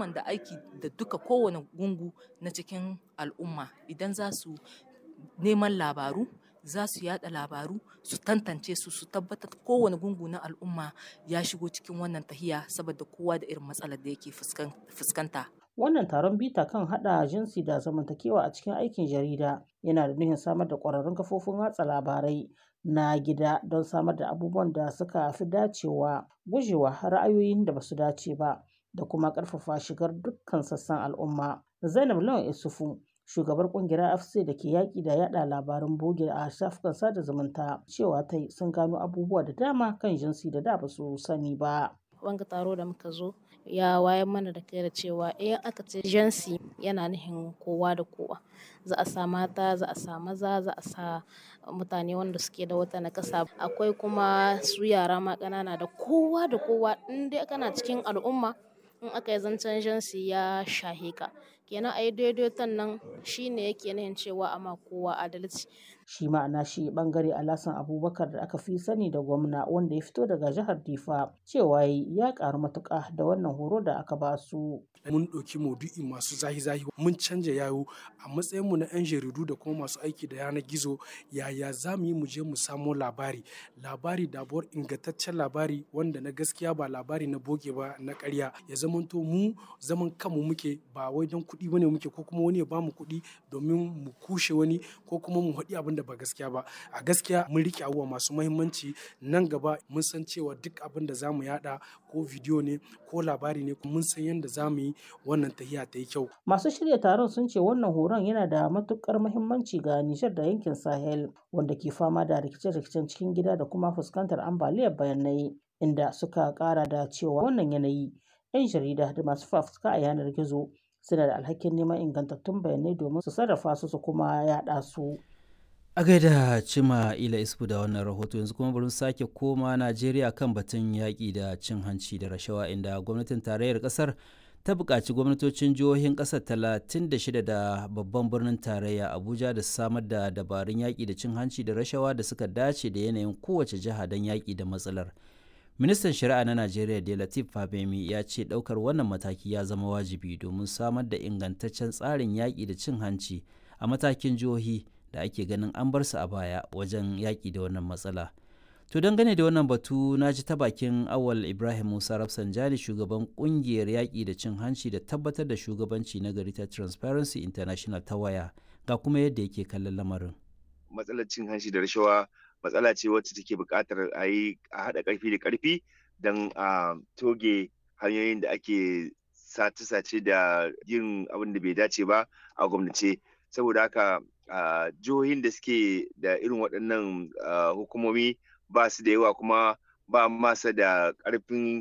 musamman da aiki da duka kowane gungu na cikin al'umma idan za su neman labaru za su yada labaru su tantance su su tabbatar kowane gungu na al'umma ya shigo cikin wannan tahiya saboda kowa da irin matsalar da yake fuskanta. Wannan taron bita kan haɗa jinsi da zamantakewa a cikin aikin jarida yana da nufin samar da ƙwararrun kafofin watsa labarai na gida don samar da abubuwan da suka fi dacewa gujewa ra'ayoyin da ba su dace ba da kuma ƙarfafa shigar dukkan sassan al'umma. Zainab Lawan Isufu shugabar kungiyar afc da ke yaƙi da yada labaran boge a shafukan sada zumunta cewa ta sun gano abubuwa da dama kan jinsi da da ba su sani ba. wanga taro da muka zo ya wayan mana da kai da cewa in aka ce jinsi yana nufin kowa da kowa za a sa mata za a sa maza za a sa mutane wanda suke da wata nakasa akwai kuma su yara ma ƙanana da kowa da kowa in dai kana cikin al'umma in aka yi zancen jinsi ya shahe ka kenan a yi daidaiton nan shine yake nahin cewa ama kowa adalci shi ma'ana shi bangare alasan abubakar da aka fi sani da gwamna wanda ya fito daga jihar difa cewa ya karu matuka da wannan horo da aka ba su mun ɗauki maudu'i masu zahi-zahi mun canja yayo a matsayin mu na 'yan jaridu da kuma masu aiki da yanar gizo yaya za mu yi mu je mu samo labari labari dabuwar ingantaccen labari wanda na gaskiya ba labari na boge ba na ƙarya ya zamanto mu zaman kanmu muke ba wai don kuɗi bane muke ko kuma wani ya bamu kuɗi domin mu kushe wani ko kuma mu haɗi abin da ba gaskiya ba a gaskiya mun rike abubuwa masu mahimmanci nan gaba mun san cewa duk abin da zamu yada ko bidiyo ne ko labari ne mun san yadda zamu yi wannan tahiya ta yi kyau masu shirya taron sun ce wannan horon yana da matukar mahimmanci ga Nijar da yankin Sahel wanda ke fama da rikice-rikicen cikin gida da kuma fuskantar ambaliyar bayanai inda suka kara da cewa wannan yanayi 'yan jarida da masu fafutuka a yanar gizo suna da alhakin neman ingantattun bayanai domin su sarrafa su su kuma yada su. A gaida cima ila isfu da wannan rahoto yanzu kuma bari sake koma Najeriya kan batun yaƙi da cin hanci da rashawa inda gwamnatin tarayyar ƙasar ta buƙaci gwamnatocin jihohin ƙasar 36 da babban birnin tarayya Abuja da samar da dabarun yaƙi da cin hanci da rashawa da suka dace da yanayin kowace jiha don yaƙi da matsalar. Ministan Shari'a na Najeriya da Latif Fabemi ya ce ɗaukar wannan mataki ya zama wajibi domin samar da ingantaccen tsarin yaƙi da cin hanci a matakin jihohi da ake ganin an bar su a baya wajen yaƙi da wannan matsala. To dangane da wannan batu na ji ta bakin awal Ibrahim Musa Rafsanjani shugaban kungiyar yaƙi da cin hanci da tabbatar da shugabanci na gari ta Transparency International ta waya ga kuma yadda yake kallon lamarin. Matsalar cin hanci da rashawa matsala ce wacce take buƙatar a yi a haɗa ƙarfi da ƙarfi don a toge hanyoyin da ake sace-sace da yin abin da bai dace ba a gwamnace saboda haka jihohin da suke da irin waɗannan hukumomi ba su da yawa kuma ba masa da ƙarfin